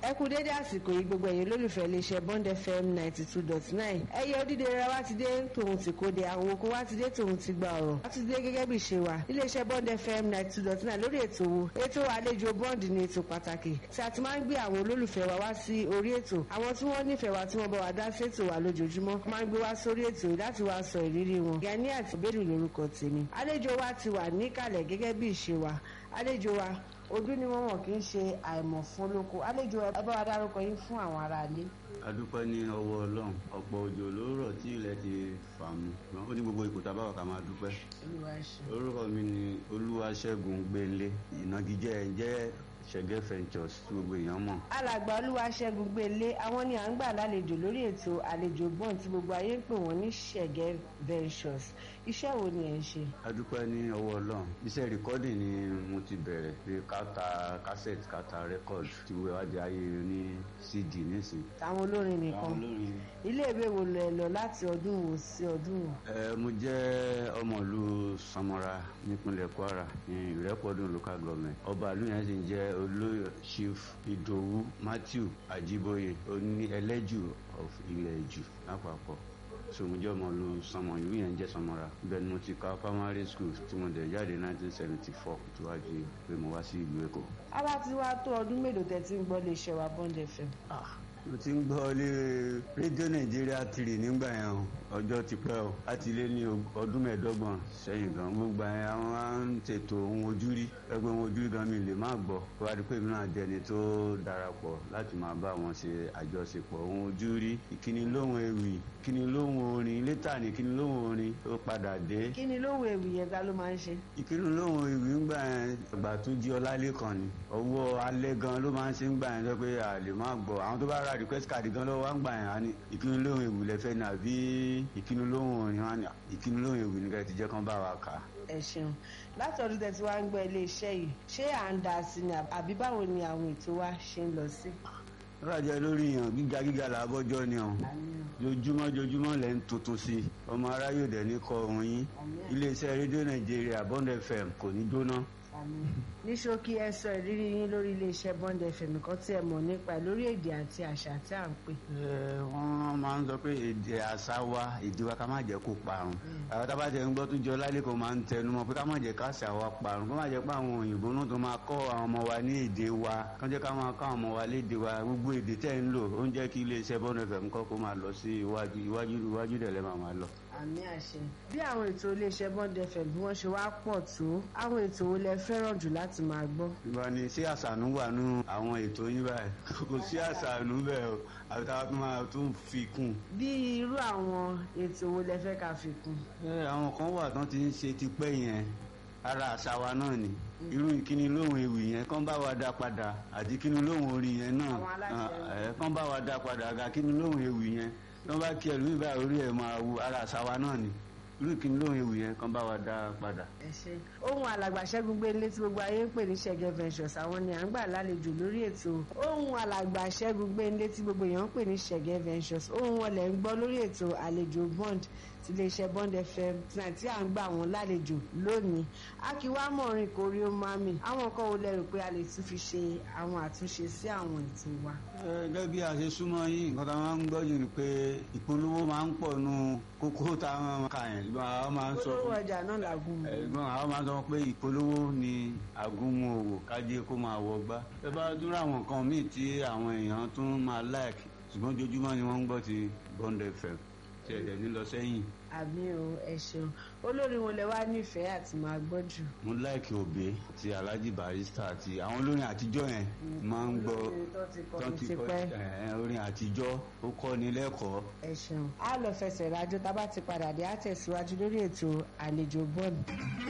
ẹ kú dédé àsìkò yìí gbogbo ẹ̀yin olólùfẹ́ iléeṣẹ́ bond fm ninety two dot nine ẹyẹ odídé rẹ wá ti dé tòun ti kóde àwọn oko wá ti dé tòun ti gba ọ̀rọ̀ wá ti dé gẹ́gẹ́ bí ṣe wà iléeṣẹ́ bond fm ninety two dot nine lórí ètò wo ètò àlejò bond ní ètò pàtàkì tí a ti máa ń gbé àwọn olólùfẹ́ wa wá sí orí ètò àwọn tí wọ́n nífẹ̀ẹ́ wa tí wọ́n bá wa dá sétò wa lójoojúmọ́ máa ń gbé wá sórí ètò yìí láti wá sọ ìrírí wọn gani àti bẹ́ẹ̀lì lórúkọ tèmi àlejò wa ti wà níkàlẹ̀ gẹ́gẹ́ bí ìṣe wa àlejò wa ojú ni wọn wọn kì í ṣe àìmọ̀ fún olóko àlejò ẹ bá wa dárúkọ yín fún àwọn aráalé. adúpẹ́ ní ọwọ́ ọlọ́run ọ̀pọ̀ òjò ló rọ̀ tí ilẹ̀ ti fà mú ó ní gbogbo ipò tábà wà ká máa dúpẹ́. olúwa ṣe. orúkọ mi ni olúwaṣẹ́gun gbélé ìnagijẹ ẹ̀ jẹ́ ṣẹ̀gẹ́ ventures tí gbogbo èèyàn mọ̀. alàgbà olúwaṣẹ́gun gbélé àwọn ni à ń gbà lálejò lórí ètò àlejò bọ́ọ̀n tí gbogbo ayé ń pè wọ́n ní ṣẹ̀gẹ́ ventures iṣẹ́ wo ni ẹ̀ ń ṣe. adúpẹ́ ní ọwọ́ ọlọ́run iṣẹ́ rìkọ́dì ni mo ti bẹ̀rẹ̀ pé káta cassette káta record tí wọ́n wá di ayé ní cd nísìn. àwọn olórin nìkan àwọn olórin ilé ìwé wo lẹ lọ láti ọdún wo sí ọdún wo. ẹ mo jẹ́ ọmọ ìlú samara nípínlẹ̀ kwara ní ìrẹ́pọ̀dún local government ọba ìlú yẹn sì ń jẹ́ olóyè chief ìdòwú matthew ajiboye oní ẹlẹ́jù of ilẹ̀ ìjù lápapọ̀ sòmùjọ́ ọmọ ìlú sọmọ ìlú yẹn jẹ́ samara bẹ́ẹ̀ ni mo ti ka primary school tí mo dẹ̀ jáde 1974 tí wàá di pé mo wá sí ìlú èkó. ara ti wá tó ọdún mélòó tẹ́ ti ń gbọ́ lè ṣe wa bond fm. mo ti ń gbọ́ lé rédíò nàìjíríà tìrì nígbà yẹn o ọjọ́ ti pẹ́ o láti lé ní ọdún mẹ́ẹ̀ẹ́dọ́gbọ̀n sẹ́yìn gan gbogbo yẹn àwọn máa ń tètò ohun ojú rí ẹgbẹ́ ohun ojú rí gan mi lè má gbọ́ kó wá di pé mi náà dẹni tó darapọ̀ láti máa bá wọn ṣe àjọṣepọ̀ ohun ojú rí ìkíni lóhùn ewì ìkíni lóhùn orin létà ní ìkíni lóhùn orin ó padà dé kí ni lóhùn ewì yẹn ta ló máa ń ṣe. ìkíni lóhùn ewì ń gbà yẹn àgbà tó jí ọlálẹ́kan ni ọwọ́ alẹ́ gan ló máa ń ṣe ń gbà yẹn tó pé a lè má gbọ́ àwọn tó bá ra request card gan lọ́wọ́ ń gbà yẹn á ní ìkíni lóhùn ewì lẹ́fẹ́ ní àbí ìkíni lóhùn orin wá ní ìkíni lóhùn ewì ní ká ti jẹ́ kán bá wa kà á. ẹ ṣeun láti ọdún tẹ́ ti wá ń gbọ́ iléeṣẹ́ yìí ṣé à ń dá sí ni àbí báwo ni àwọn ètò wa ṣe ń lọ sí. rájẹ lórí yàn gíga gíga làbọjọ ni ọ̀hún jojúmọ́ jojúmọ́ lẹ ń tuntun sí i ọmọ aráyò dẹ̀ ní kọ ohun yín iléeṣẹ́ rédíò nàìjíríà bond fm kò ní jóná. ní ṣókí ẹ sọ ìrírí yín lórí iléeṣẹ́ bond fm nǹkan tí ẹ mọ̀ nípa ẹ lórí èdè àti àṣà tí à ń pè. ẹ wọ́n máa ń sọ pé èdè àṣà wa èdè wa ká má jẹ́ kó parun àwọn tábà tẹ̀ ń gbọ́ tó jọ lálẹ́ kan máa ń tẹnu mọ́ pé ká má jẹ́ ká àṣà wa parun kó má jẹ́ pé àwọn òyìnbó náà tó máa kọ́ àwọn ọmọ wa ní èdè wa kán jẹ́ ká máa kọ́ àwọn ọmọ wa léde wa gbogbo èdè tẹ́ ń lò ó ń jẹ́ kí iléeṣẹ́ bond fm kọ́ kó máa lọ sí iwájú iwájú iwájú dẹ̀ lẹ́ máa máa lọ àmì àṣẹ. bí àwọn ètò iléeṣẹ́ bond fm bí wọ́n ṣe wá pọ̀ tó àwọn ètò wo lẹ fẹ́ràn jù láti máa gbọ́. ìgbà ni sí àṣàánú wà nú àwọn ètò yín báyìí kò sí àṣàánú bẹ́ẹ̀ o àbí táwa tún máa tún fi kún. bí irú àwọn ètò wo lẹ fẹ́ ká fi kún. ẹ àwọn kan wà tán ti ń ṣe tipẹ́ yẹn ara àṣà wa náà ni irú ìkíni lóhùn ewì yẹn kán bá wa dá padà àti kíni lóhùn orin yẹn náà kán bá wa dá padà àga kíni lóhùn ewì yẹn tí wọ́n bá kí ẹlòmí bá orí ẹ̀ máa wu ara àṣà wa náà ni irú ìkíni lóhùn ewì yẹn kán bá wa dá padà. ẹ ṣe ohun alàgbà ṣẹ́gun gbélé tí gbogbo ayé ń pè ní ṣẹ̀gẹ́ ventures àwọn ni à ń gbà lálejò lórí ètò ohun alàgbà ṣẹ́gun gbélé tí gbogbo èèyàn ń pè ní ṣẹ̀gẹ́ ventures ohun wọn lẹ̀ ń gbọ́ lórí ètò àlejò bond ti iléeṣẹ́ bond fm tí à ń gbà wọ́n lálejò lónìí akíwá mọ̀rin kórí ó máa mi àwọn kan ò lérò pé a lè tún fi ṣe àwọn àtúnṣe sí àwọn ètò wa. gẹ́gẹ́ bí a ṣe súnmọ́ yín nǹkan tá a máa ń gbọ́ jù ni pé ìpolówó máa ń pọ̀ nù kókó tá a máa ka yẹn ìgbọ́n àwọn máa ń sọ olówó ọjà náà làgùn mọ́. ẹ̀gbọ́n àwọn máa ń sọ pé ìpolówó ni àgúnmu òwò kájé kó máa wọ gbá. ẹ bá dúró àwọn nǹkan míì tí àwọn èèyàn tún máa like ṣùgbọ́n ojoojúmọ́ ni wọ́n ń gbọ́ ti bond fm tí ẹ̀jẹ̀ ní lọ sẹ́yìn. àmì o ẹ ṣeun olórin wo lẹ wá nífẹ̀ẹ́ àti máa gbọ́ jù. mo láìkì òbí ti alhaji barista àti àwọn olórin àtijọ́ yẹn máa ń gbọ́ tó ti kọ́ orin àtijọ́ ó kọ́ ni lẹ́kọ̀ọ́. ẹ ṣeun a lọ fẹsẹ̀ rájò tá a bá ti padà dé á tẹ̀síwájú lórí ètò àlejò bọ́ọ̀lù.